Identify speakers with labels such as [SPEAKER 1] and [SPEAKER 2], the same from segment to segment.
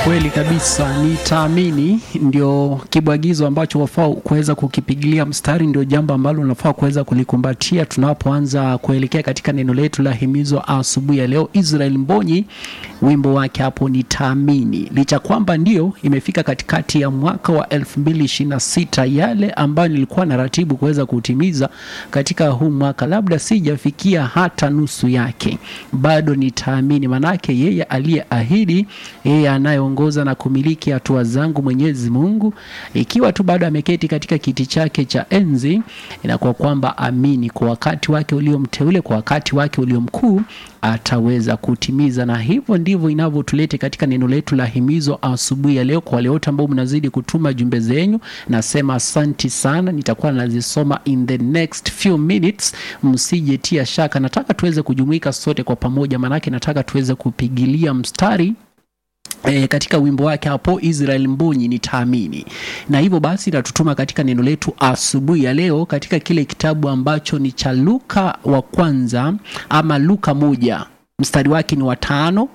[SPEAKER 1] Kweli kabisa, nitaamini ndio kibwagizo ambacho wafaa kuweza kukipigilia mstari, ndio jambo ambalo unafaa kuweza kulikumbatia tunapoanza kuelekea katika neno letu la himizo asubuhi ya leo. Israel Mbonyi, wimbo wake hapo nitaamini, licha kwamba ndio imefika katikati ya mwaka wa 2026 yale ambayo nilikuwa na ratibu kuweza kutimiza katika huu mwaka, labda sijafikia hata nusu yake, bado nitaamini, manake yeye aliyeahidi, yeye anayeongoza na kumiliki hatua zangu Mwenyezi Mungu, ikiwa tu bado ameketi katika kiti chake cha enzi, inakuwa kwamba amini, kwa wakati wake uliomteule, kwa wakati wake uliomkuu ataweza kutimiza, na hivyo ndivyo inavyotulete katika neno letu la himizo asubuhi ya leo. Kwa wale wote ambao mnazidi kutuma jumbe zenyu, nasema asanti sana, nitakuwa nazisoma in the next few minutes, msijetia shaka. Nataka tuweze kujumuika sote kwa pamoja, maanake nataka tuweze kupigilia mstari E, katika wimbo wake hapo Israel Mbonyi nitaamini. Na hivyo basi natutuma katika neno letu asubuhi ya leo katika kile kitabu ambacho ni cha Luka wa kwanza ama Luka moja mstari wake ni wa tano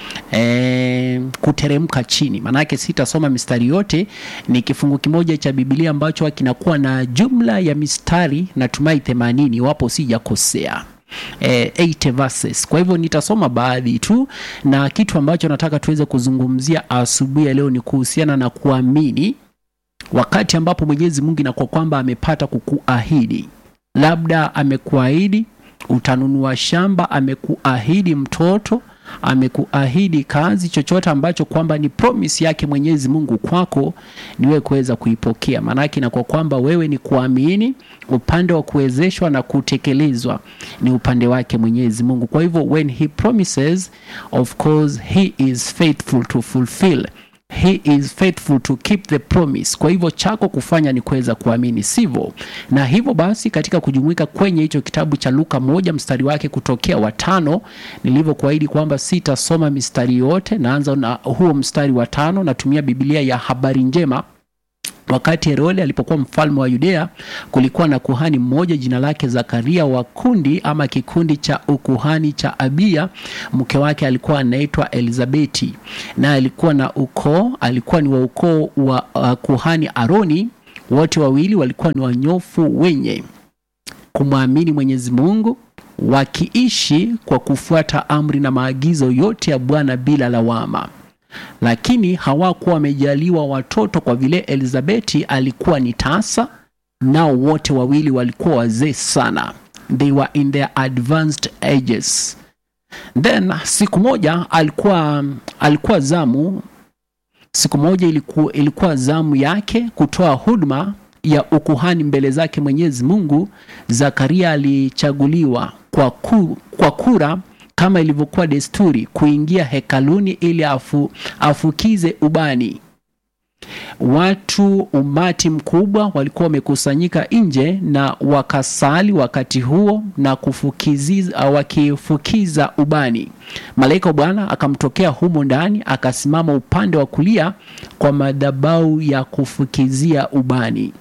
[SPEAKER 1] e, kuteremka chini. Maanake sitasoma mistari yote, ni kifungu kimoja cha Biblia ambacho kinakuwa na jumla ya mistari natumai themanini iwapo sijakosea. Eh, 8 verses. Kwa hivyo nitasoma baadhi tu, na kitu ambacho nataka tuweze kuzungumzia asubuhi ya leo ni kuhusiana na kuamini, wakati ambapo Mwenyezi Mungu inakuwa kwamba amepata kukuahidi, labda amekuahidi utanunua shamba, amekuahidi mtoto, amekuahidi kazi, chochote ambacho kwamba ni promise yake Mwenyezi Mungu kwako, ni wewe kuweza kuipokea. Maanake inakuwa kwamba wewe ni kuamini, upande wa kuwezeshwa na kutekelezwa ni upande wake Mwenyezi Mungu. Kwa hivyo when he promises, of course he is faithful to fulfill He is faithful to keep the promise. Kwa hivyo chako kufanya ni kuweza kuamini, sivyo? Na hivyo basi, katika kujumuika kwenye hicho kitabu cha Luka moja mstari wake kutokea watano, nilivyokuahidi kwamba sitasoma mistari yote, naanza na huo mstari wa tano. Natumia Biblia ya habari njema. Wakati Herode alipokuwa mfalme wa Yudea, kulikuwa na kuhani mmoja jina lake Zakaria wa kundi ama kikundi cha ukuhani cha Abia. Mke wake alikuwa anaitwa Elizabeti, na alikuwa na ukoo, alikuwa ni wa ukoo wa uh, kuhani Aroni. Wote wawili walikuwa ni wanyofu wenye kumwamini Mwenyezi Mungu, wakiishi kwa kufuata amri na maagizo yote ya Bwana bila lawama lakini hawakuwa wamejaliwa watoto kwa vile Elizabeti alikuwa ni tasa, nao wote wawili walikuwa wazee sana, they were in their advanced ages. Then siku moja alikuwa alikuwa zamu, siku moja ilikuwa, ilikuwa zamu yake kutoa huduma ya ukuhani mbele zake Mwenyezi Mungu. Zakaria alichaguliwa kwa, ku, kwa kura kama ilivyokuwa desturi kuingia hekaluni ili afu, afukize ubani. Watu umati mkubwa walikuwa wamekusanyika nje na wakasali wakati huo na kufukiziza, wakifukiza ubani. Malaika wa Bwana akamtokea humo ndani, akasimama upande wa kulia kwa madhabahu ya kufukizia ubani.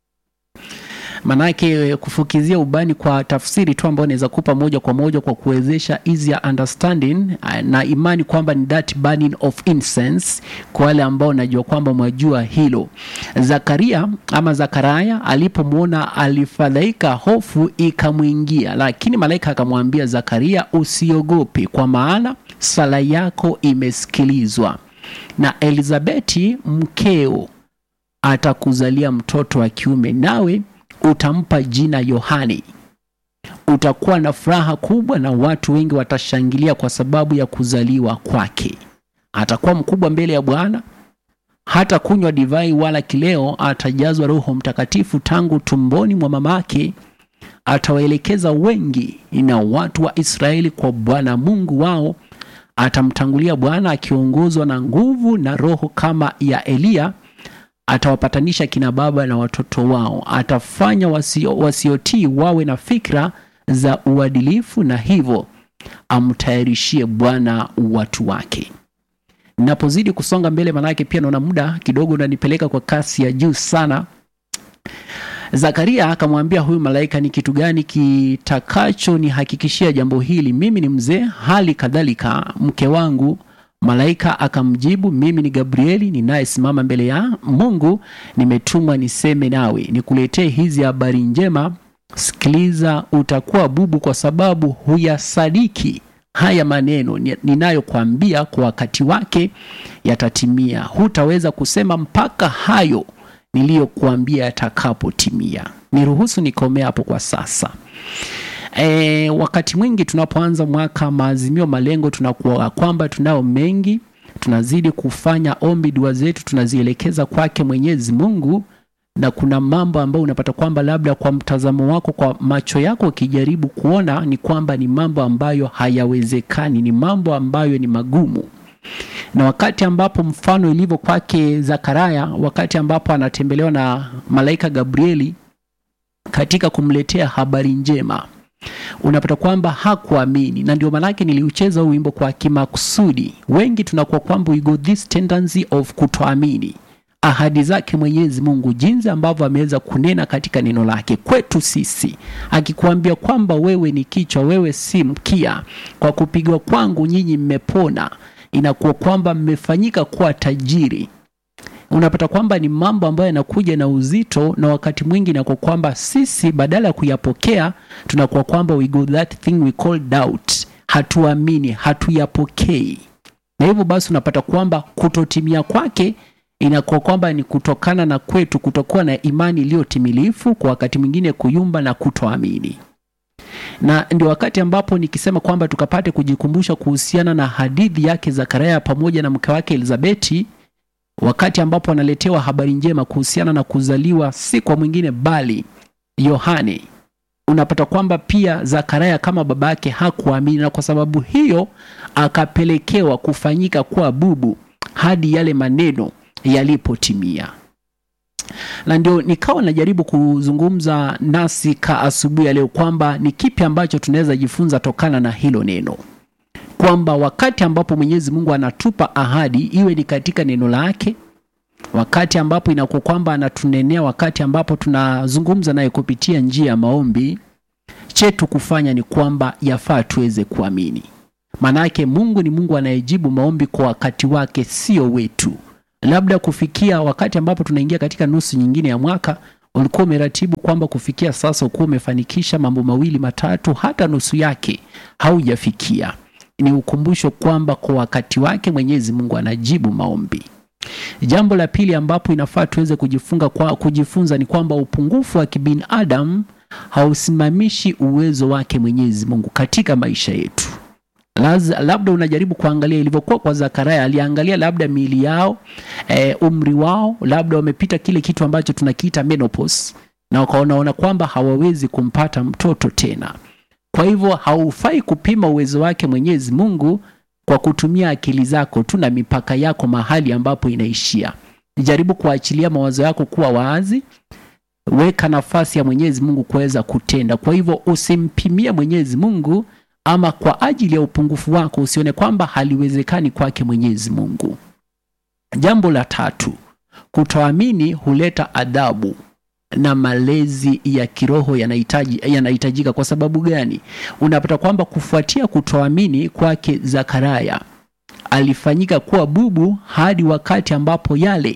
[SPEAKER 1] Manake kufukizia ubani kwa tafsiri tu ambayo naweza kupa moja kwa moja kwa kuwezesha easier understanding na imani kwamba ni that burning of incense, kwa wale ambao najua kwamba mwajua hilo. Zakaria ama Zakaraya alipomwona alifadhaika, hofu ikamwingia, lakini malaika akamwambia Zakaria, usiogope, kwa maana sala yako imesikilizwa, na Elizabeti mkeo atakuzalia mtoto wa kiume, nawe utampa jina Yohani. Utakuwa na furaha kubwa na watu wengi watashangilia kwa sababu ya kuzaliwa kwake. Atakuwa mkubwa mbele ya Bwana, hata kunywa divai wala kileo. Atajazwa Roho Mtakatifu tangu tumboni mwa mamake. Atawaelekeza wengi na watu wa Israeli kwa Bwana Mungu wao. Atamtangulia Bwana akiongozwa na nguvu na Roho kama ya Eliya atawapatanisha kina baba na watoto wao, atafanya wasio, wasiotii wawe na fikra za uadilifu, na hivyo amtayarishie Bwana watu wake. Napozidi kusonga mbele, manake pia naona muda kidogo unanipeleka kwa kasi ya juu sana. Zakaria akamwambia huyu malaika, ni kitu gani kitakacho nihakikishia jambo hili? Mimi ni mzee, hali kadhalika mke wangu Malaika akamjibu, mimi ni Gabrieli ninayesimama mbele ya Mungu, nimetumwa niseme nawe, nikuletee hizi habari njema. Sikiliza, utakuwa bubu kwa sababu huyasadiki haya maneno ninayokuambia, kwa wakati wake yatatimia. Hutaweza kusema mpaka hayo niliyokuambia yatakapotimia. Niruhusu nikomea hapo kwa sasa. E, wakati mwingi tunapoanza mwaka, maazimio, malengo, tunakuwa kwamba tunao mengi, tunazidi kufanya ombi, dua zetu tunazielekeza kwake Mwenyezi Mungu, na kuna mambo ambayo unapata kwamba labda kwa mtazamo wako, kwa macho yako ukijaribu kuona ni kwamba ni mambo ambayo hayawezekani, ni mambo ambayo ni magumu na wakati ambapo mfano ilivyo kwake Zakaria, wakati ambapo anatembelewa na malaika Gabrieli katika kumletea habari njema, unapata kwamba hakuamini, na ndio maanake niliucheza huu wimbo kwa kimakusudi. Wengi tunakuwa kwamba we got this tendency of kutoamini ahadi zake Mwenyezi Mungu, jinsi ambavyo ameweza kunena katika neno lake kwetu sisi, akikuambia kwamba wewe ni kichwa, wewe si mkia, kwa kupigwa kwangu nyinyi mmepona inakuwa kwamba mmefanyika kuwa tajiri. Unapata kwamba ni mambo ambayo yanakuja na uzito, na wakati mwingi inakuwa kwamba sisi badala ya kuyapokea tunakuwa kwamba we got that thing we call doubt, hatuamini, hatuyapokei, na hivyo basi unapata kwamba kutotimia kwake inakuwa kwamba ni kutokana na kwetu kutokuwa na imani iliyotimilifu, kwa wakati mwingine kuyumba na kutoamini na ndio wakati ambapo nikisema kwamba tukapate kujikumbusha kuhusiana na hadithi yake Zakaria pamoja na mke wake Elizabeti, wakati ambapo analetewa habari njema kuhusiana na kuzaliwa si kwa mwingine bali Yohane. Unapata kwamba pia Zakaria kama baba yake hakuamini, na kwa sababu hiyo akapelekewa kufanyika kuwa bubu hadi yale maneno yalipotimia na ndio nikawa najaribu kuzungumza nasi ka asubuhi ya leo kwamba ni kipi ambacho tunaweza jifunza tokana na hilo neno, kwamba wakati ambapo Mwenyezi Mungu anatupa ahadi, iwe ni katika neno lake, wakati ambapo inakuwa kwamba anatunenea, wakati ambapo tunazungumza naye kupitia njia ya maombi, chetu kufanya ni kwamba yafaa tuweze kuamini. Maanake Mungu ni Mungu anayejibu maombi kwa wakati wake, sio wetu labda kufikia wakati ambapo tunaingia katika nusu nyingine ya mwaka, ulikuwa umeratibu kwamba kufikia sasa ukuwa umefanikisha mambo mawili matatu, hata nusu yake haujafikia. Ni ukumbusho kwamba kwa wakati wake Mwenyezi Mungu anajibu maombi. Jambo la pili ambapo inafaa tuweze kujifunga kwa kujifunza ni kwamba upungufu wa kibinadamu hausimamishi uwezo wake Mwenyezi Mungu katika maisha yetu. Laza, labda unajaribu kuangalia ilivyokuwa kwa Zakaria, aliangalia labda miili yao e, umri wao, labda wamepita kile kitu ambacho tunakiita menopause, na wakaonaona kwamba hawawezi kumpata mtoto tena. Kwa hivyo haufai kupima uwezo wake Mwenyezi Mungu kwa kutumia akili zako tu na mipaka yako mahali ambapo inaishia. Jaribu kuachilia mawazo yako kuwa wazi, weka nafasi ya Mwenyezi Mungu kuweza kutenda. Kwa hivyo usimpimie Mwenyezi Mungu ama kwa ajili ya upungufu wako usione kwamba haliwezekani kwake Mwenyezi Mungu. Jambo la tatu, kutoamini huleta adhabu na malezi ya kiroho yanahitaji yanahitajika. Kwa sababu gani? Unapata kwamba kufuatia kutoamini kwake Zakaria alifanyika kuwa bubu hadi wakati ambapo yale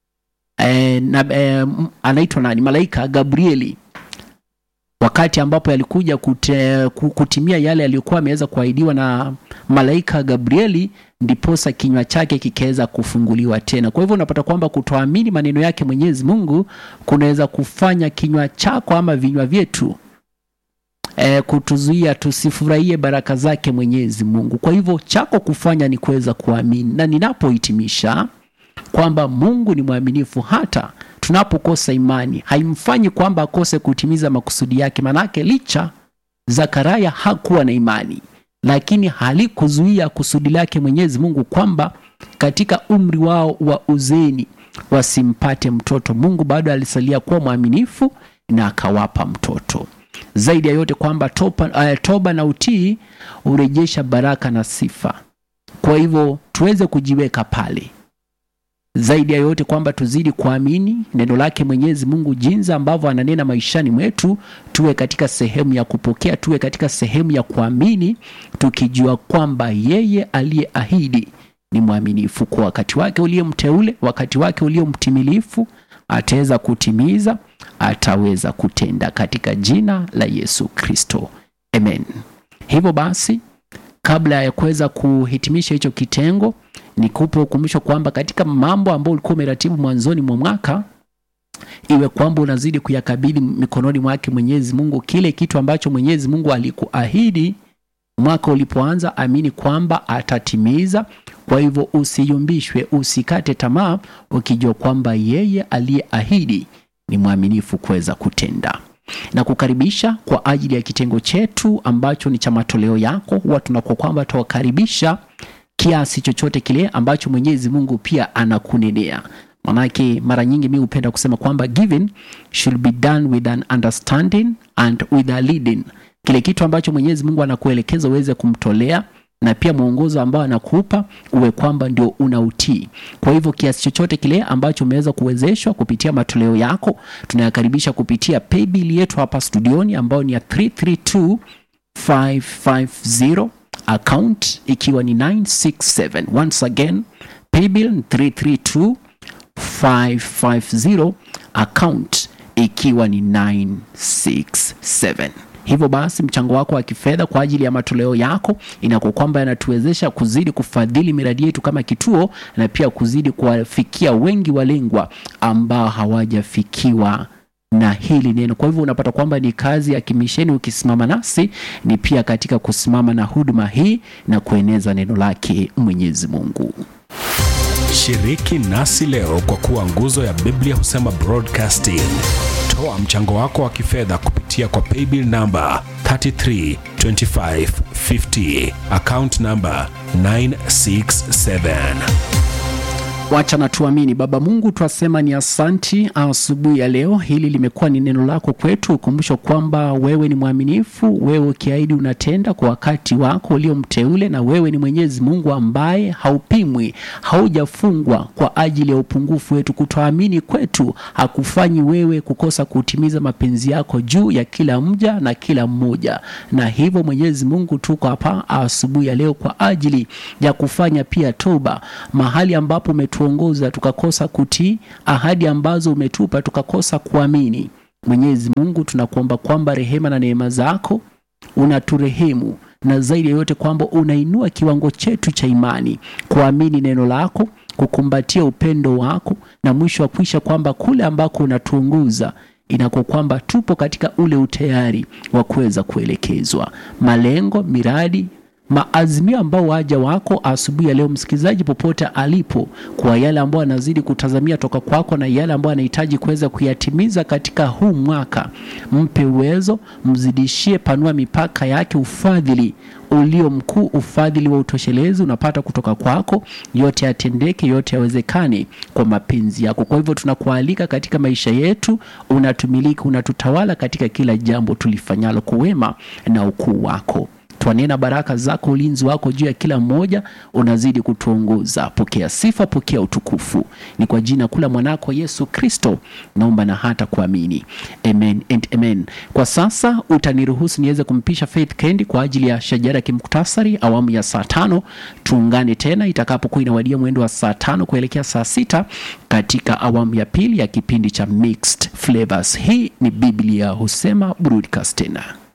[SPEAKER 1] e, na, e, anaitwa nani, malaika Gabrieli wakati ambapo yalikuja kute, kutimia yale yaliyokuwa ameweza kuahidiwa na malaika Gabrieli, ndiposa kinywa chake kikaweza kufunguliwa tena. Kwa hivyo unapata kwamba kutoamini maneno yake Mwenyezi Mungu kunaweza kufanya kinywa chako ama vinywa vyetu e, kutuzuia tusifurahie baraka zake Mwenyezi Mungu. Kwa hivyo chako kufanya ni kuweza kuamini, na ninapohitimisha kwamba Mungu ni mwaminifu hata tunapokosa imani haimfanyi kwamba akose kutimiza makusudi yake. Manake licha Zakaria hakuwa na imani, lakini halikuzuia kusudi lake Mwenyezi Mungu kwamba katika umri wao wa uzeni wasimpate mtoto. Mungu bado alisalia kuwa mwaminifu na akawapa mtoto. Zaidi ya yote kwamba toba, uh, toba na utii hurejesha baraka na sifa. Kwa hivyo tuweze kujiweka pale zaidi ya yote kwamba tuzidi kuamini neno lake Mwenyezi Mungu, jinsi ambavyo ananena maishani mwetu, tuwe katika sehemu ya kupokea, tuwe katika sehemu ya kuamini, tukijua kwamba yeye aliyeahidi ni mwaminifu kwa wakati wake ulio mteule, wakati wake ulio mtimilifu, ataweza kutimiza, ataweza kutenda katika jina la Yesu Kristo, amen. Hivyo basi, kabla ya kuweza kuhitimisha hicho kitengo, nikupe ukumbusho kwamba katika mambo ambayo ulikuwa umeratibu mwanzoni mwa mwaka iwe kwamba unazidi kuyakabidhi mikononi mwake Mwenyezi Mungu, kile kitu ambacho Mwenyezi Mungu alikuahidi mwaka ulipoanza, amini kwamba atatimiza. Kwa hivyo usiyumbishwe, usikate tamaa, ukijua kwamba yeye aliyeahidi ni mwaminifu kuweza kutenda na kukaribisha kwa ajili ya kitengo chetu ambacho ni cha matoleo yako. Huwa tunakuwa kwamba tuwakaribisha kiasi chochote kile ambacho Mwenyezi Mungu pia anakunenea. Manake mara nyingi mi hupenda kusema kwamba giving should be done with an understanding and with a leading. Kile kitu ambacho Mwenyezi Mungu anakuelekeza uweze kumtolea na pia mwongozo ambao anakupa uwe kwamba ndio unautii. Kwa hivyo kiasi chochote kile ambacho umeweza kuwezeshwa kupitia matoleo yako, tunayakaribisha kupitia paybill yetu hapa studioni ambayo ni ya 332550 account ikiwa ni 967. Once again paybill 332550 account ikiwa ni 967. Hivyo basi mchango wako wa kifedha kwa ajili ya matoleo yako inakuwa kwamba yanatuwezesha kuzidi kufadhili miradi yetu kama kituo na pia kuzidi kuwafikia wengi walengwa ambao hawajafikiwa na hili neno. Kwa hivyo unapata kwamba ni kazi ya kimisheni ukisimama nasi, ni pia katika kusimama na huduma hii na kueneza neno lake Mwenyezi Mungu.
[SPEAKER 2] Shiriki nasi leo kwa kuwa nguzo ya Biblia husema broadcasting. Toa mchango wako wa kifedha kupitia kwa paybill namba 332550 account namba 967.
[SPEAKER 1] Wacha na tuamini. Baba Mungu, twasema ni asanti asubuhi ya leo. Hili limekuwa ni neno lako kwetu, ukumbusho kwamba wewe ni mwaminifu, wewe ukiahidi unatenda kwa wakati wako ulio mteule, na wewe ni Mwenyezi Mungu ambaye haupimwi, haujafungwa kwa ajili ya upungufu wetu. Kutoamini kwetu hakufanyi wewe kukosa kutimiza mapenzi yako juu ya kila mja na kila mmoja, na hivyo Mwenyezi Mungu, tuko hapa asubuhi ya leo kwa ajili ya kufanya pia toba mahali ambapo umetuongoza tukakosa kutii ahadi ambazo umetupa tukakosa kuamini. Mwenyezi Mungu, tunakuomba kwamba rehema na neema zako unaturehemu na zaidi ya yote kwamba unainua kiwango chetu cha imani kuamini neno lako, kukumbatia upendo wako, na mwisho wa kuisha kwamba kule ambako unatuongoza inakuwa kwamba tupo katika ule utayari wa kuweza kuelekezwa malengo, miradi maazimio ambao waja wako asubuhi ya leo, msikilizaji popote alipo, kwa yale ambayo anazidi kutazamia toka kwako na yale ambayo anahitaji kuweza kuyatimiza katika huu mwaka, mpe uwezo, mzidishie, panua mipaka yake, ufadhili ulio mkuu, ufadhili wa utoshelezi unapata kutoka kwako, yote yatendeke, yote yawezekane kwa mapenzi yako. Kwa hivyo tunakualika katika maisha yetu, unatumiliki, unatutawala katika kila jambo tulifanyalo kwa wema na ukuu wako twanena baraka zako, ulinzi wako juu ya kila mmoja, unazidi kutuongoza. Pokea sifa, pokea utukufu, ni kwa jina kula mwanako Yesu Kristo naomba na hata kuamini, amen and amen. Kwa sasa utaniruhusu niweze kumpisha Faith Kendi kwa ajili ya shajara ya kimuktasari awamu ya saa tano. Tuungane tena itakapokuwa inawadia mwendo wa saa tano kuelekea saa sita katika awamu ya pili ya kipindi cha Mixed Flavors. Hii ni Biblia husema broadcast tena